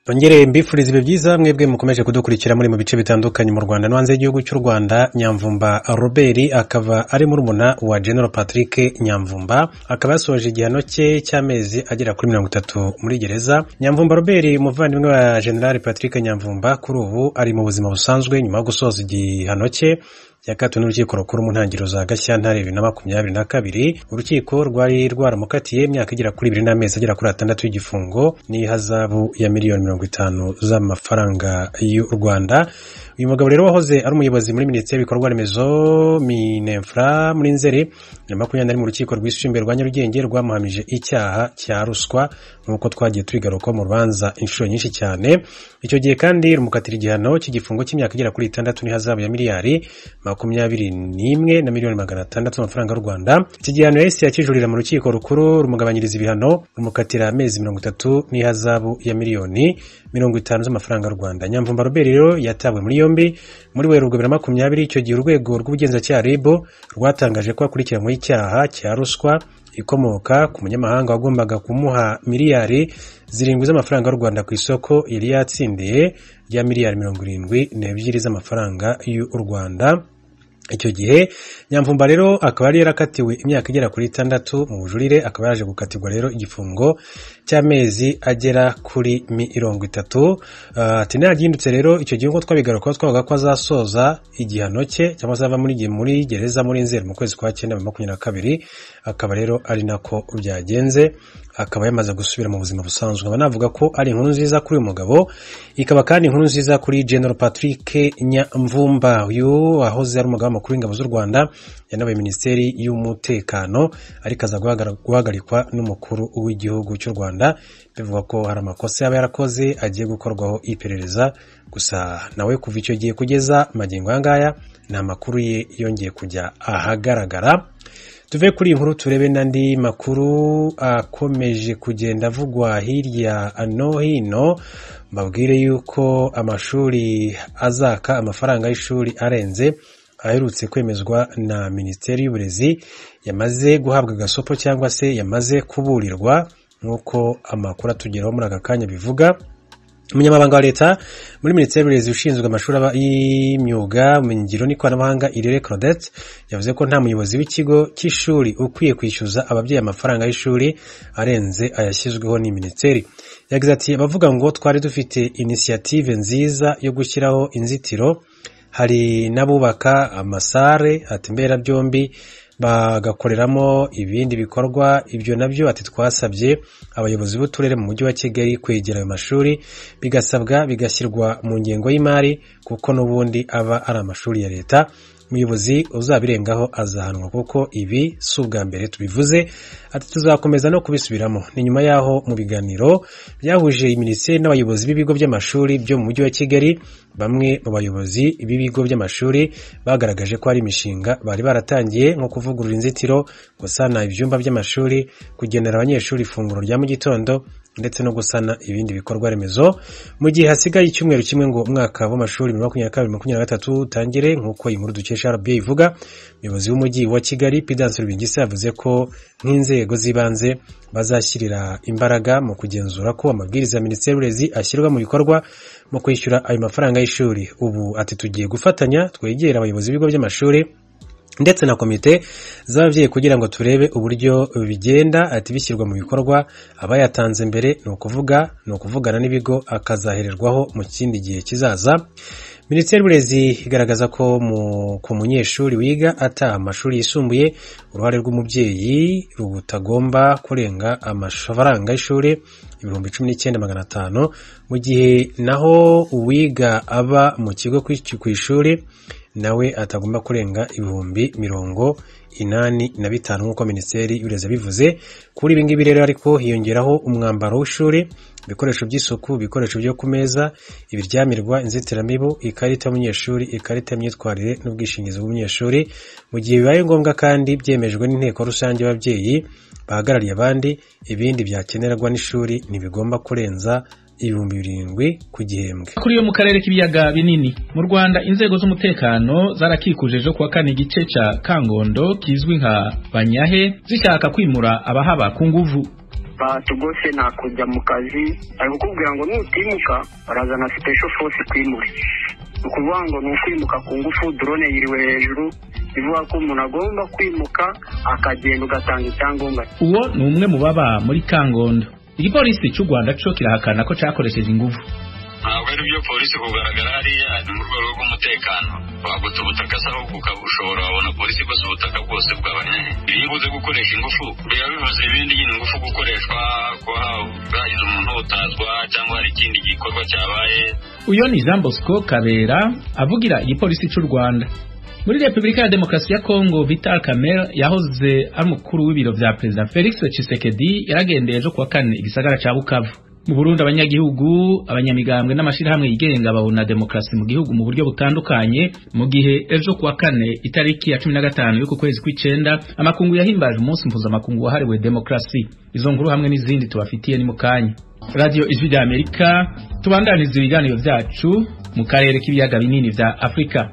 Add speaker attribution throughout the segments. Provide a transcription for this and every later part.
Speaker 1: Rongere mbifuriza ibihe byiza mwebwe mukomeje kudukurikira muri mu bice bitandukanye mu Rwanda no hanze y'igihugu cy'u Rwanda Nyamvumba Robert akaba ari murumuna wa General Patrick Nyamvumba akaba yasoje igihano cye cy'amezi agera kuri mirongo itatu muri gereza Nyamvumba Robert umuvandimwe wa General Patrick Nyamvumba kuri ubu ari mu buzima busanzwe nyuma yo gusoza igihano cye yakatiwe n'urukiko rukuru mu ntangiriro za gashyantare bibiri na makumyabiri na kabiri urukiko rwari rwaramukatiye imyaka igera kuri ibiri n'amezi agera kuri atandatu y'igifungo n'ihazabu ya miliyoni mirongo itanu z'amafaranga y'u rwanda uyu mugabo rero wahoze ari umuyobozi muri minisiteri y'ibikorwa remezo minefra muri nzeri na makumyabiri na rimwe urukiko rwisumbuye rwa nyarugenge rwamuhamije icyaha cya ruswa nk'uko twagiye tubigaruka mu rubanza inshuro nyinshi cyane icyo gihe kandi rumukatira igihano cy'igifungo cy'imyaka igera kuri itandatu n'ihazabu ya miliyari makumyabiri n'imwe na miliyoni magana atandatu z'amafaranga y'u rwanda iki gihano yahise yakijurira mu rukiko rukuru rumugabanyiriza ibihano rumukatira amezi mirongo itatu n'ihazabu ya miliyoni mirongo itanu z'amafaranga y'u rwanda nyamvumba robert rero yatawe muri yombi muri werurwe bibiri na makumyabiri icyo gihe urwego rw'ubugenzacyaha rib rwatangaje ko akurikiranyweho icyaha cya ruswa ikomoka ku munyamahanga wagombaga kumuha miliyari zirindwi z'amafaranga y'u rwanda ku isoko yari yatsindiye rya miliyari mirongo irindwi n'ebyiri z'amafaranga y'u rwanda icyo gihe nyamvumba rero akaba yari yarakatiwe imyaka igera kuri itandatu mu bujurire akaba yaje gukatirwa rero igifungo cy'amezi agera kuri mirongo itatu ati nagihindutse rero icyo gihe nk'uko twabigarukaho twavuga ko azasoza igihano cye cyangwa se ava muri gereza muri nzeri mu kwezi kwa cyenda bibiri makumyabiri na kabiri akaba rero ari nako byagenze akaba yamaze gusubira mu buzima busanzwe nkaba navuga ko ari inkuru nziza kuri uyu mugabo ikaba kandi inkuru nziza kuri general patrick nyamvumba uyu wahoze ari umugabo w'amakuru w'ingabo z'u rwanda yanabaye minisiteri y'umutekano ariko aza guhagarikwa n'umukuru w'igihugu cy'u rwanda bivugwa ko hari amakosa yaba yarakoze agiye gukorwaho iperereza gusa nawe kuva icyo gihe kugeza magingo aya ngaya ni amakuru ye yongeye kujya ahagaragara tuve kuri iyi nkuru turebe n'andi makuru akomeje kugenda avugwa hirya no hino mbabwire yuko amashuri azaka amafaranga y'ishuri arenze aherutse kwemezwa na minisiteri y'uburezi yamaze guhabwa agasopo cyangwa se yamaze kuburirwa nk'uko amakuru atugeraho muri aka kanya bivuga umunyamabanga wa leta muri minisiteri y'uburezi ushinzwe amashuri y'imyuga ngiro n'ikoranabuhanga irere claudette yavuze ko nta muyobozi w'ikigo cy'ishuri ukwiye kwishyuza ababyeyi amafaranga y'ishuri arenze ayashyizweho ni minisiteri yagize ati abavuga ngo twari dufite inisiyative nziza yo gushyiraho inzitiro hari n'abubaka amasare atembera byombi bagakoreramo ibindi bikorwa ibyo nabyo ati twasabye abayobozi b'uturere mu mujyi wa kigali kwegera ayo mashuri bigasabwa bigashyirwa mu ngengo y'imari kuko n'ubundi aba ari amashuri ya leta umuyobozi uzabirengaho azahanwa kuko ibi si ubwa mbere tubivuze ati tuzakomeza no kubisubiramo ni nyuma y'aho mu biganiro byahuje minisiteri n'abayobozi b'ibigo by'amashuri byo mu mujyi wa kigali bamwe mu bayobozi b'ibigo by'amashuri bagaragaje ko hari imishinga bari baratangiye nko kuvugurura inzitiro gusana ibyumba by'amashuri kugenera abanyeshuri ifunguro rya mu gitondo ndetse no gusana ibindi bikorwa remezo mu gihe hasigaye icyumweru kimwe ngo umwaka w'amashuri bibiri makumyabiri na kabiri makumyabiri na gatatu utangire nk'uko iyi nkuru dukesha rba ivuga umuyobozi w'umujyi wa kigali pidanse rubingisi yavuze ko nk'inzego z'ibanze bazashyirira imbaraga mu kugenzura ko amabwiriza ya minisiteri y'uburezi ashyirwa mu bikorwa mu kwishyura ayo mafaranga y'ishuri ubu ati tugiye gufatanya twegera abayobozi b'ibigo by'amashuri ndetse na komite z'ababyeyi kugira ngo turebe uburyo bigenda ati bishyirwa mu bikorwa abayatanze mbere ni ukuvuga ni ukuvugana n'ibigo akazahererwaho mu kindi gihe kizaza minisiteri y'uburezi igaragaza ko ku munyeshuri wiga ataha amashuri yisumbuye uruhare rw'umubyeyi rutagomba kurenga amafaranga y'ishuri ibihumbi cumi n'icyenda magana atanu mu gihe naho uwiga aba mu kigo ku ishuri nawe atagomba kurenga ibihumbi mirongo inani na bitanu nk'uko minisiteri y'uburezi yabivuze kuri ibi ngibi rero ariko hiyongeraho umwambaro w'ishuri ibikoresho by'isuku ibikoresho byo ku meza ibiryamirwa inzitiramibu ikarita y'umunyeshuri ikarita y'imyitwarire n'ubwishingizi bw'umunyeshuri mu gihe bibaye ngombwa kandi byemejwe n'inteko rusange y'ababyeyi bahagarariye abandi ibindi byakenerwa n'ishuri ntibigomba kurenza ibihumbi birindwi ku gihembwe
Speaker 2: kuri yo mu karere k'ibiyaga binini mu rwanda inzego z'umutekano zarakikuje ejo kuwa kane igice cya kangondo kizwi nka banyahe zishaka kwimura abahaba ku nguvu
Speaker 3: batugose nakujya mu kazi ari kukubwira ngo nutimuka barazana special force kwimure ni ukuvuga ngo ni ukwimuka ku ngufu drone yiriwe hejuru bivuga ko umuntu agomba kwimuka akagenda ugatanga icyangombwa
Speaker 2: uwo ni umwe mu baba muri kangondo igipolisi cy'u rwanda cyo kirahakana ko cyakoresheje ingufu
Speaker 4: ntabwo ari byo polisi kugaragara hariya ni mu rwego rw'umutekano waguta ubutaka se ahubwo ukaba ushobora wabona polisi igose ubutaka bwose bw'abanyanye iyo ubuze gukoresha ingufu biba bivuze ibindi nyine ingufu gukoreshwa kuba bwagize umuntu utazwa cyangwa hari ikindi gikorwa cyabaye
Speaker 2: uyo ni jean bosco kabera avugira igipolisi cy'u rwanda muri repubulika ya demokarasi ya kongo vital kamere yahoze ari umukuru w'ibiro bya perezida felix tshisekedi yaragendeye ejo kuwa kane igisagara cya bukavu mu burundi abanyagihugu abanyamigambwe n'amashyirahamwe yigenga babona demokarasi mu gihugu mu buryo butandukanye mu gihe ejo kuwa kane itariki ya cumi na gatanu y'uku kwezi kw'icenda amakungu yahimbaje umunsi mpuzamakungu wahariwe demokarasi izo nkuru hamwe n'izindi tubafitiye ni mu kanya radiyo ijwi rya amerika tubandaniza ibiganiro byacu mu karere k'ibiyaga binini vya afurika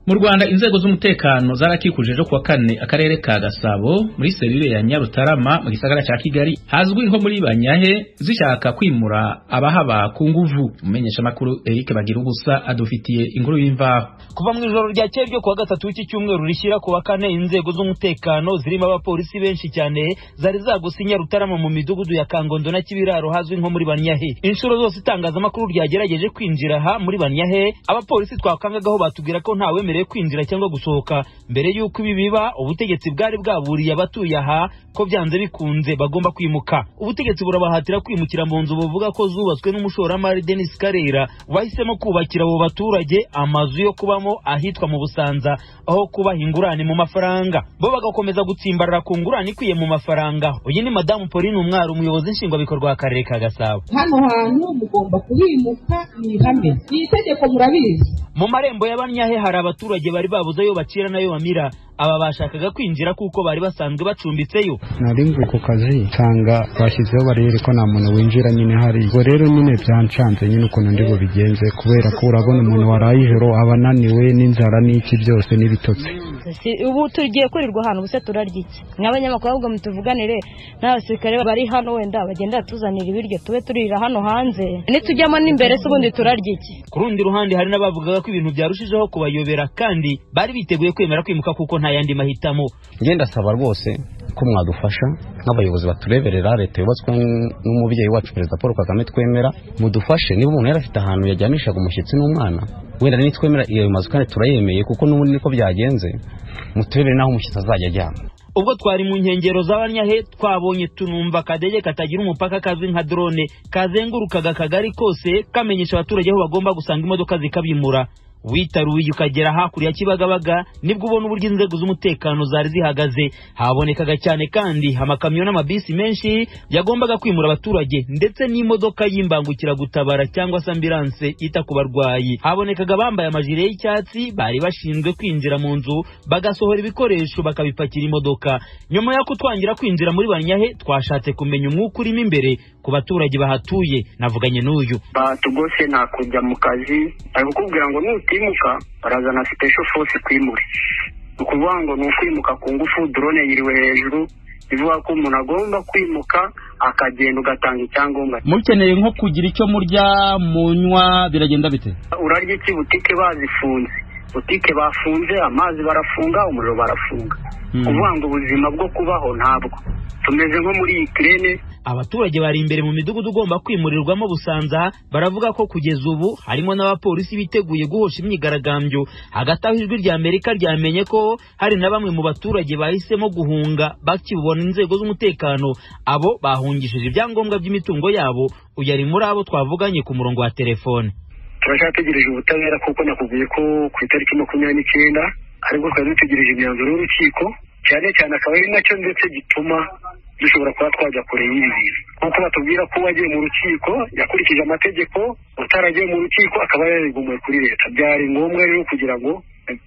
Speaker 2: mu rwanda inzego z'umutekano zarakikuje ejo kuwa kane akarere ka gasabo muri serire ya nyarutarama mu gisagara cya kigali hazwi nko muri banyahe zishaka kwimura abahaba ku nguvu umumenyeshamakuru eric bagira ubusa adufitiye inkuru y'imvaho
Speaker 5: kuva mu ijoro ryakeye ryo kuwa gatatu w'iki cyumweru rishyira kuwa kane inzego z'umutekano zirimo abapolisi benshi cyane zari zaguse nyarutarama mu midugudu ya kangondo na kibiraro hazwi nko muri banyahe inshuro zose itangazamakuru ryagerageje kwinjira aha muri banyahe abapolisi twakangagaho batubwira ko ntawe bemerewe kwinjira cyangwa gusohoka mbere y'uko ibi biba ubutegetsi bwari bwaburiye abatuye aha ko byanze bikunze bagomba kwimuka ubutegetsi burabahatira kwimukira mu nzu buvuga ko zubatswe n'umushoramari Denis Karera bahisemo kubakira abo baturage amazu yo kubamo ahitwa mu Busanza aho kubaha ingurane mu mafaranga bo bagakomeza gutsimbarara ku ngurane ikwiye mu mafaranga uyu ni madamu Pauline Umwari umuyobozi nshingwabikorwa w'akarere ka Gasabo
Speaker 6: hano hantu mugomba kuhimuka ni ihame ni itegeko murabizi
Speaker 5: mu marembo y'abanyahe hari abaturage bari babuze ayo bacira n'ayo bamira aba bashakaga kwinjira kuko bari basanzwe bacumbitseyo
Speaker 7: nari mvuye ku kazi nsanga bashyizeho bariyeri ko nta muntu winjira nyine hari ubwo rero nyine byancanze nyine ukuntu ndi bubigenze kubera ko urabona umuntu waraye ijoro aba ananiwe n'inzara n'iki byose n'ibitotsi
Speaker 8: ubu tugiye kurirwa ahantu ubuse turarya iki nk'abanyamakuru ahubwo mutuvuganire n'abasirikare bari hano wenda bagenda batuzanira ibiryo tube turira hano hanze nitujyamo n'imbere se ubundi turarya iki
Speaker 5: ku rundi ruhande hari n'abavugaga ko ibintu byarushijeho kubayobera kandi bari biteguye kwemera kwimuka kuko nta yandi mahitamo
Speaker 9: ngenda asaba rwose ko mwadufasha nk'abayobozi batureberera leta yubatswe n'umubyeyi wacu perezida paul kagame twemera mudufashe niba umuntu yari afite ahantu yajyanishaga umushyitsi n'umwana wenda nitwemera iyo mazu kandi turayemeye kuko n'ubundi niko byagenze muturebere n'aho umushyitsi azajya ajyana
Speaker 5: ubwo twari mu nkengero z'abanyahe twabonye tunumva akadege katagira umupaka kazwi nka drone kazengurukaga akagari kose kamenyesha abaturage aho bagomba gusanga imodoka zikabimura witaruye ukagera hakurya ya kibagabaga nibwo ubona uburyo inzego z'umutekano zari zihagaze habonekaga cyane kandi amakamyo n'amabisi menshi yagombaga kwimura abaturage ndetse n'imodoka y'imbangukiragutabara cyangwa se ambilanse ita ku barwayi habonekaga abambaye amajire y'icyatsi bari bashinzwe kwinjira mu nzu bagasohora ibikoresho bakabipakira imodoka nyuma y'uko twangira kwinjira muri banyahe twashatse kumenya umwuka urimo imbere ku baturage bahatuye navuganye n'uyu
Speaker 3: batugose nakujya mu kazi ari kukubwira ngo nuti kwimuka barazana special force kwimure ni ukuvuga ngo ni ukwimuka ku ngufu drone yiriwe hejuru bivuga ko umuntu agomba kwimuka akagenda ugatanga icyangombwa
Speaker 5: mukeneye nko kugira icyo murya munywa biragenda bite
Speaker 3: urarya iki butike bazifunze butike bafunze amazi barafunga umuriro barafunga kuvuga ngo ubuzima bwo kubaho ntabwo tumeze nko muri ikirere
Speaker 5: abaturage bari imbere mu midugudu ugomba kwimurirwamo busanza baravuga ko kugeza ubu harimo n'abapolisi biteguye guhosha imyigaragambyo hagati aho ijwi rya amerika ryamenye ko hari na bamwe mu baturage bahisemo guhunga bakibona inzego z'umutekano abo bahungishije ibyangombwa by'imitungo yabo uyu ari muri abo twavuganye ku murongo wa telefone
Speaker 3: turacyategereje ubutabera kuko nakubwiye ko ku itariki makumyabiri n'icyenda aribwo twari dutegereje imyanzuro y'urukiko cyane cyane akaba ari nacyo ndetse gituma dushobora kuba twajya kure y'ibi bintu nk'uko batubwira ko uwagiye mu rukiko yakurikije amategeko utaragiye mu rukiko akaba yarigumuye kuri leta byari ngombwa rero kugira ngo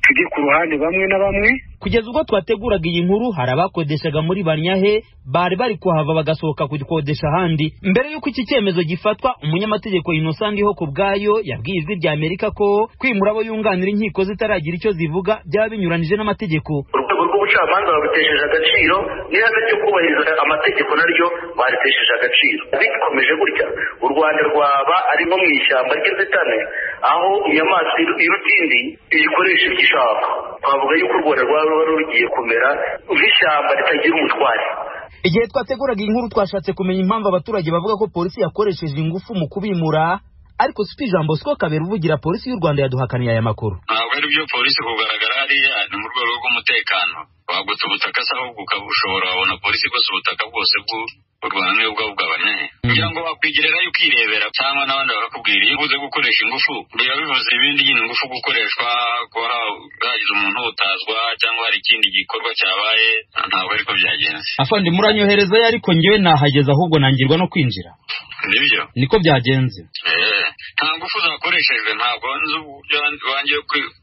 Speaker 3: tujye ku ruhande bamwe na bamwe
Speaker 5: kugeza ubwo twateguraga iyi nkuru hari abakodeshaga muri banyahe bari bari kuhava bagasohoka kugikodesha ahandi mbere y'uko iki cyemezo gifatwa umunyamategeko innocent ho ku bwayo yabwiye ijwi rya amerika ko kwimura abo yunganira inkiko zitaragira icyo zivuga byaba binyuranije n'amategeko
Speaker 3: abacamanza babitesheje agaciro n'ihame ryo kubahiriza amategeko naryo baritesheje agaciro bikomeje gutya u rwanda rwaba ari nko mu ishyamba ry'inzitane aho inyamaswa iruta indi iyikoresha ibyo ishaka twavuga yuko u rwanda rwaba ruba rugiye kumera nk'ishyamba ritagira umutware
Speaker 5: igihe twateguraga inkuru twashatse kumenya impamvu abaturage bavuga ko polisi yakoresheje ingufu mu kubimura ariko sipi jean bosco kabera uvugira polisi y'u rwanda yaduhakaniye aya makuru
Speaker 4: ntabwo ari byo polisi kugaragara hariya ni mu rwego rw'umutekano waguta ubutaka se ahubwo ukaba ushobora wabona polisi igose ubutaka bwose bw'urwanda bwabugabanya kugira ngo wakwigererayo ukirebera cyangwa n'abandi barakubwira iyo ubuze gukoresha ingufu biba bivuze ibindi nyine ingufu gukoreshwa kuba hagize umuntu utazwa cyangwa hari ikindi gikorwa cyabaye ntabwo ariko byagenze
Speaker 5: afande muranyoherezayo ariko njyewe nahageze ahubwo nangirwa no kwinjira
Speaker 4: nibyo
Speaker 5: niko byagenze
Speaker 4: nta ngufu zakoreshejwe ntabwo nzi uburyo wangiye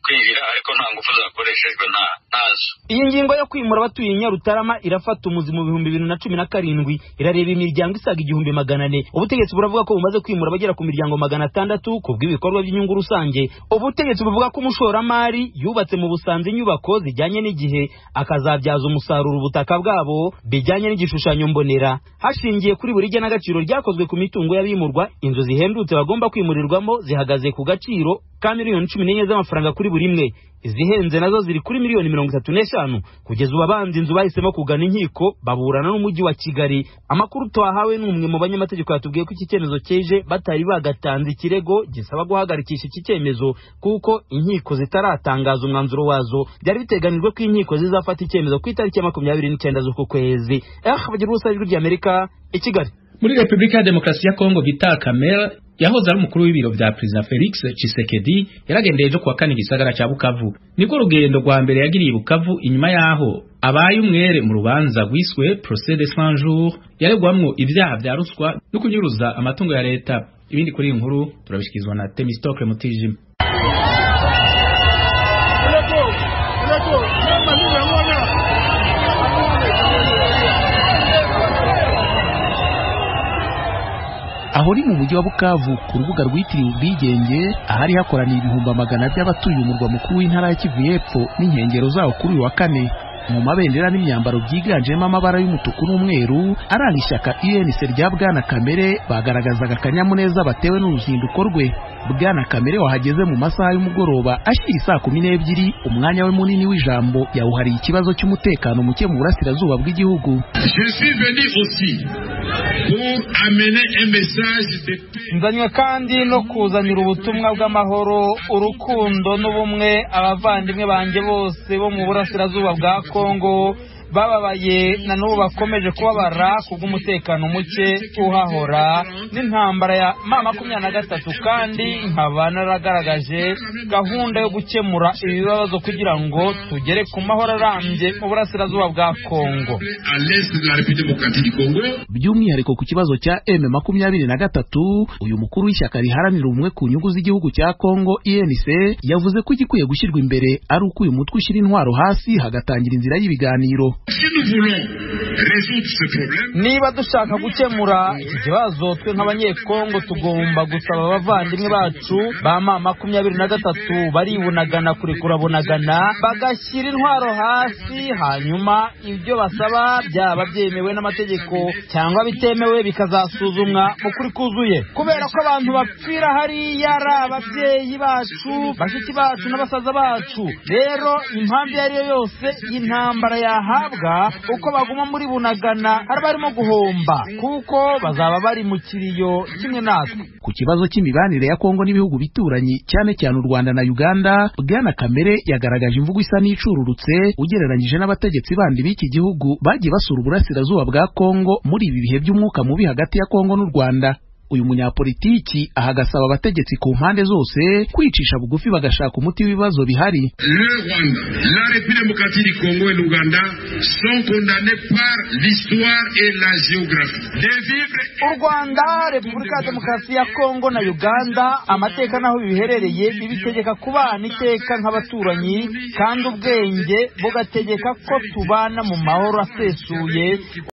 Speaker 4: kwinjira ariko nta ngufu zakoreshejwe ntazo
Speaker 5: iyi ngingo yo kwimura abatuye nyarutarama irafata umuzi mu bihumbi bibiri na cumi na karindwi irareba imiryango isaga igihumbi magana ane ubutegetsi buravuga ko bumaze kwimura abagera ku miryango magana atandatu ku bw'ibikorwa by'inyungu rusange ubutegetsi buvuga ko umushoramari yubatse mu busanza inyubako zijyanye n'igihe akazabyaza umusaruro ubutaka bwabo bijyanye n'igishushanyo mbonera hashingiye kuri buri genagaciro ryakozwe ku mitungo y'abimurwa inzu zihendutse bagomba kwimurirwamo zihagaze ku gaciro ka miliyoni cumi n'enye z'amafaranga kuri buri imwe izihenze nazo ziri kuri miliyoni mirongo itatu n'eshanu kugeza ubu abanza inzu bahisemo kugana inkiko baburana n'umujyi wa kigali amakuru twahawe n'umwe mu banyamategeko yatubwiye ko iki cyemezo cyeje batari bagatanze ikirego gisaba guhagarikisha iki cyemezo kuko inkiko zitaratangaza umwanzuro wazo byari biteganijwe ko inkiko zizafata icyemezo ku itariki ya makumyabiri n'icyenda z'uku kwezi eh bagira ubusa ijwi ry'amerika i kigali
Speaker 10: muri repubulika ya demokarasi ya kongo bita kamera yahoze ari umukuru w'ibiro bya perezida felix cisekedi yaragendeye ejo kuwa kane igisagara cya bukavu nibwo urugendo rwa mbere yagiriye bukavu inyuma y'aho abaye umwere mu rubanza rwiswe procès de cent jours yaregwamo ibyaha bya ruswa no kunyuruza amatungo ya leta ibindi kuri iyi nkuru turabishikirizwa na temistoke mutijima
Speaker 2: aho ni mu mujyi wa bukavu ku rubuga rwitiriwe ubwigenge ahari hakoraniye ibihumbi magana by'abatuye umurwa mukuru w'intara ya kivu y'epfo n'inkengero zawo kuri uyu wa kane mu mabendera n'imyambaro byiganjemo amabara y'umutuku n'umweru aranga ishyaka UNC rya Bwana Kamere bagaragazaga akanyamuneza batewe n'uruzinduko rwe Bwana Kamere wahageze mu masaha y'umugoroba ashyira isaa kumi n'ebyiri umwanya we munini w'ijambo yawuhariye ikibazo cy'umutekano muke mu burasirazuba bw'igihugu
Speaker 5: nzanywe kandi no kuzanira ubutumwa bw'amahoro urukundo n'ubumwe abavandimwe banjye bose bo mu burasirazuba bwa kongo bababaye na n'ubu bakomeje kubabara kubw'umutekano muke uhahora n'intambara ya ma makumyabiri na gatatu kandi nkaba naragaragaje gahunda yo gukemura ibibazo kugira ngo tugere ku mahoro arambye mu burasirazuba bwa kongo
Speaker 2: by'umwihariko ku kibazo cya m makumyabiri na gatatu uyu mukuru w'ishyaka riharanira ubumwe ku nyungu z'igihugu cya kongo inc yavuze ko igikwiye gushyirwa imbere ari uko uyu mutwe ushyira intwaro hasi hagatangira inzira y'ibiganiro
Speaker 5: niba dushaka gukemura iki kibazo twe nk'abanyekongo tugomba gusaba abavandimwe bacu ba ma makumyabiri na gatatu baribunagana kurekura bunagana bagashyira intwaro hasi hanyuma ibyo basaba byaba byemewe n'amategeko cyangwa bitemewe bikazasuzumwa mu kuri kuzuye kubera ko abantu bapfira hariya ari ababyeyi bacu bashiki bacu n'abasaza bacu rero impamvu iyo ari yo yose y'intambara yaha bahabwa uko baguma muri bunagana hari barimo guhomba kuko bazaba bari mu kiriyo kimwe natwe
Speaker 2: ku kibazo cy'imibanire ya Kongo n'ibihugu bituranyi cyane cyane u Rwanda na Uganda Bwana Kamere yagaragaje imvugo isa n'icururutse ugereranyije n'abategetsi bandi b'iki gihugu bagiye basura uburasirazuba bwa Kongo muri ibi bihe by'umwuka mubi hagati ya Kongo n'u Rwanda uyu munyapolitiki ahagasaba abategetsi ku mpande zose kwicisha bugufi bagashaka umuti w'ibibazo bihari
Speaker 5: u rwanda repubulika ya demokarasi ya kongo na uganda amateka n'aho biherereye bibitegeka kubana iteka nk'abaturanyi kandi ubwenge bugategeka ko tubana mu mahoro asesuye